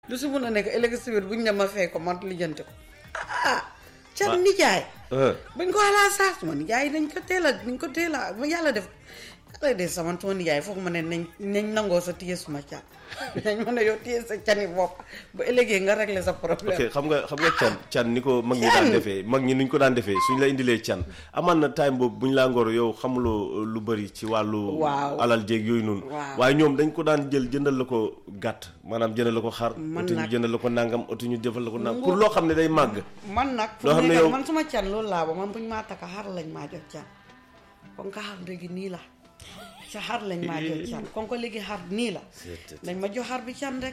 lu si mun a nekk ëllëg si biir buñ ne ma fay ko man lijjanti ko ah can nijaay ah buñ ko xalaat sax suma nijaay nañ ko teel a nañ ko teel a ma yàlla def yàlla def sama suma nijaay foog ma ne nañ nañ nangoo sa téye suma can nañ ma ne yow téye sa cani bopp ba ëllëgee nga régler sa problème ok xam nga xam nga can can ni ko mag ñi daan Can. defee mag ñi nuñ ko daan defee suñ la indilee can amaan na time boobu buñ laa ngoro yow xamuloo lu bëri ci wàllu Waaw. alal jéeg yooyu noonu Waaw. waaye ñoom dañ ko daan jël jëndal la ko gàtt maanaam jëndal la ko xar Man otu ñu nag- jëndal la ko nangam otu ñu jëfal la ko nangam pour loo xam ne day màgg man nag fu Loo xam mu ne nekk yow- man suma can loolu laa ba man buñ maa takka xar lañ maa jox can kon ka xar léegi nii la ca xar lañ maa jox can kon ko léegi xar nii la dañ ma jox xar bi can rek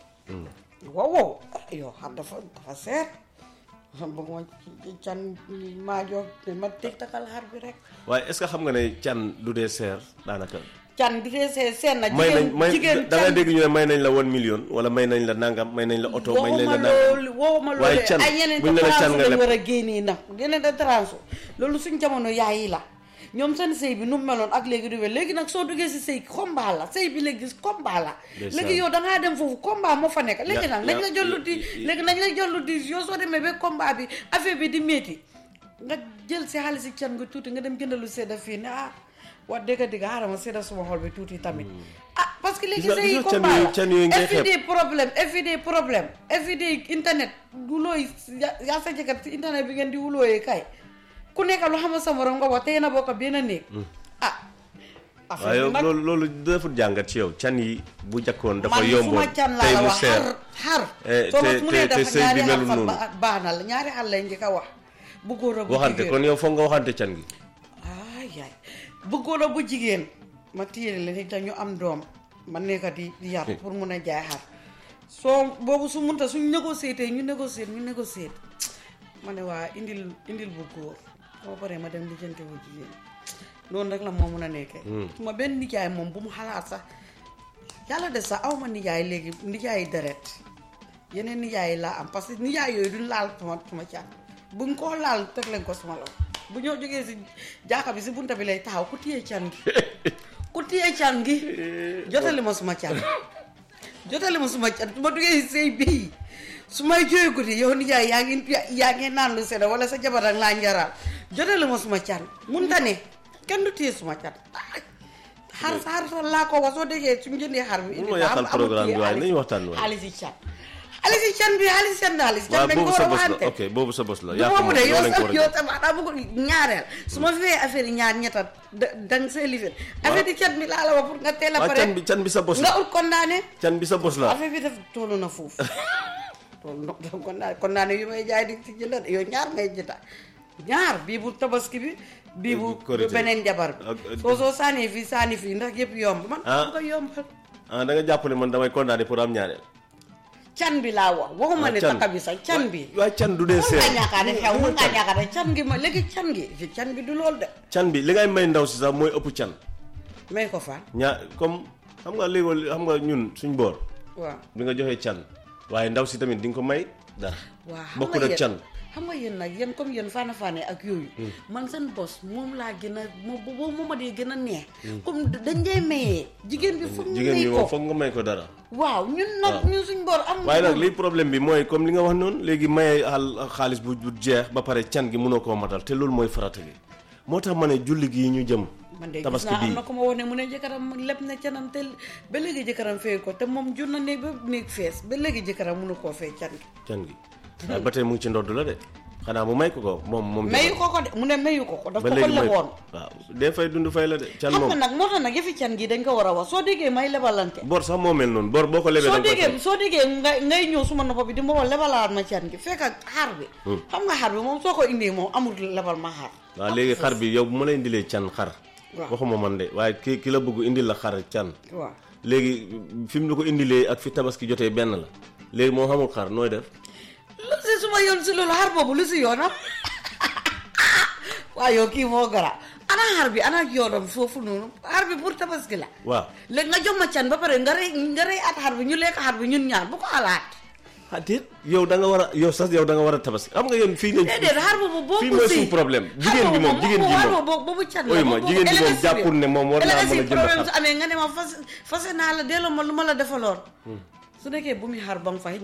wow wow ah, yow xar dafa dafa seer bëgg ma ci- can maa jox ne ma teg takal xar bi rek waaye est-ce que xam nga ne can du dee seer daanaka can du dee see seen na may nañ jigéen may jigéen da nga can dégg ñu ne may nañ la one million wala may nañ la nangam may nañ la oto may nañ la waxuma nangam loolu waxuma waaye loolu can ay yeneen buñ ne la can transu nga lañ leb war a génnee nag yeneen de transu loolu suñ jamono yaay yi la ñoom seen sëy bi nu mu meloon ak léegi du wér léegi nag soo duggee si sëy combat la sëy bi léegi combat la Ndeysaan. léegi yow dangaa dem foofu combat moo fa nekk léegi Ya- nag nañ ya- la jollu di ya- léegi nañ la jollu di yow soo demee ba combat bi affaire bi di métti nga jël si xaalis si can nga tuuti nga dem jëndalu sedda fii ne ah wax dëgg dëgg xaaral ma sedda suma xol bi tuuti tamit ah parce que léegi Gis nga- sëy gis yi nga can combat yooyu- la can yooyu ngay xeeb. everyday problème everyday problème everyday internet du looy ya- yaa sa jëkkër ci internet bi ngeen di wulooyee kay ku nekk lu xam sa morom nga wax tey na bokk benn néeg ah waaye yow affaire bi nag loolu loolu defut jàngat ci yow can yi bu jakkoon dafa man yomboon suma can laa tey la mu wax seer xar xar Eh, soo ma te- mu te- nee te dafa sëy bi ñaari xar melul fa noonu. ba- baax na la ñaari xar lañ njëkk a wax bu góor a bu waxante jigéen kon yow foog nga waxante can gi ay yaay bu góor a bu jigéen ma téye leen te ñu am doom ma nekk di di yar pour mun a jaay xar soo boobu su munta suñ négocier ñu négocier ñu négocier ma ne waa indil indil bu góor boo paree ma dem lijjanti bu jigéen noonu rek la moo mun a nekkee su ma benn nijaay moom bu mu xalaat sax yàlla des sax aw ma nijaay léegi nijaay deret yeneen nijaay yi laa am parce que nijaay yooyu duñ laal suma suma can buñ koo laal teg leen ko suma loxo bu ñoo jógee si jaaka bi si bunta bi lay taxaw ku téye can gi ku téye can gi jotali ma suma can jotali ma suma can su ma duggee si sëy bii su may jooy guddi yow nijaay yaa ngi yaa ngi naan lu sedda wala sa jabar ak laa njaraal jotali ma suma can munta ne kenn du téye suma can xar xar sax laa ko wax soo déggee suñu jëndee xar bi Mun ma yàqal programme bi waaye nañu waxtaan waaye. xaalis yi can xaalis yi can bi xaalis can xaalis can waaw dañ ko boobu war sa a bos la waxante ok boobu sa bos la du yaa ko boobu moom de yow yow lañ ko sax war a yow jox. tam xanaa bëgg ñaareel su ma fee affaire yi ñaar ñetta da dang see lifin affaire yi can bi laa la wax pour nga teel a waaw pare can bi can bi sa bos nga la ut condamné can bi sa bos la affaire bi def toolu na foofu toolu na condamné condamné yu may jaay di ci jënda yow ñaar ngay jënda ñaar bii bu tabaski bi bii bu Korité. beneen jabar bi Ak- ak- soo soo sànnee fii sànni fii ndax yëpp yomb man Ah. bu ko yombal ah da nga jàpp ne man damay condamné pour am ñaareel can bi laa wax waxuma Ah, ne can. takka bi sax can bi waaye can du dee mun seer nga ñaakaar ne xew mun nga ñaakaar ne can gi ma léegi can gi fi can bi du loolu de can bi li ngay may ndaw si sax mooy ëpp can may ko fan ñaa comme xam nga léegi xam nga ñun suñ boor waaw bi nga joxee can waaye ndaw si tamit di nga ko may dara waaw xam bokkul nga ak can yéen xam nga yéen nag yéen comme yéen faana faane ak yooyu man seen bos moom laa gën a moom boobu moom ma dee gën a neex comme dañ dee mayee jigéen bi foog ñu jigéen may bi moom ko foog nga may ko dara waaw ñun nag waaw. ñun suñ boor am waaye nag lii problème bi mooy comme li nga wax noonu léegi maye xaal xaalis bu bu jeex ba pare can gi mënoo koo matal te loolu mooy farata gi moo tax ma ne julli gi ñu jëm man de gis tabaski naa am bii na ko ma wax ne mu ne jëkkëram leb na canam te ba léegi jëkkëram fay ko te moom jur na néeg ba néeg fees ba léegi jëkkëram mënu koo fay can gi can gi waaye ba tey mu ngi ci ndodd la de xanaa mu may ko ko moom moom mayu ko ko de mu ne mayu ko ko daf ba ko ko léegi may leboon waaw dee fay dund fay la de can xam moom nga nag moo tax nag yëfi can gi dañ ko war a wax soo déggee may lebalante bor sax moo mel noonu bor boo ko lebee soo da nga koy déggee fay. soo déggee ngay ngay ñëw suma noppa bi di ma wax lebalaat ma can gi fekk ak xar bi xam nga xar bi moom soo ko indee moom amul lebal ma xar waaw léegi xar bi yow bu ma la indilee can xar Waaw. waxuma man de waaye ki ki la bëgg indil la xar can waaw léegi fi mu la ko indilee ak fi tabaski jotee benn la léegi moo xamul xar nooy def lu si suma yoon si loolu xar boobu lu si yoonam waaw yow kii moo gara ana xar bi ana yoonam foofu noonu xar bi pour tabaski la waaw léegi nga jox ma can ba pare nga rey nga rey at xar bi ñu lekk xar bi ñun ñaar bu ko xalaat ah déet yow da nga war a yow sax yow da nga war a tabaski xam nga yéen fii nañ déedéet xar boobu boo fii ko mooy si suñu problème jigéen bi moom jigéen bi xar moom boobu boobu can Oy la ma, boobu jigéen bi moom LSI jàppul ne moom war naa LSI mën a jënd problème xar. su amee nga ne ma fas fase naa la delloo ma lu ma la defaloon su nekkee bu muy xar ba nga fay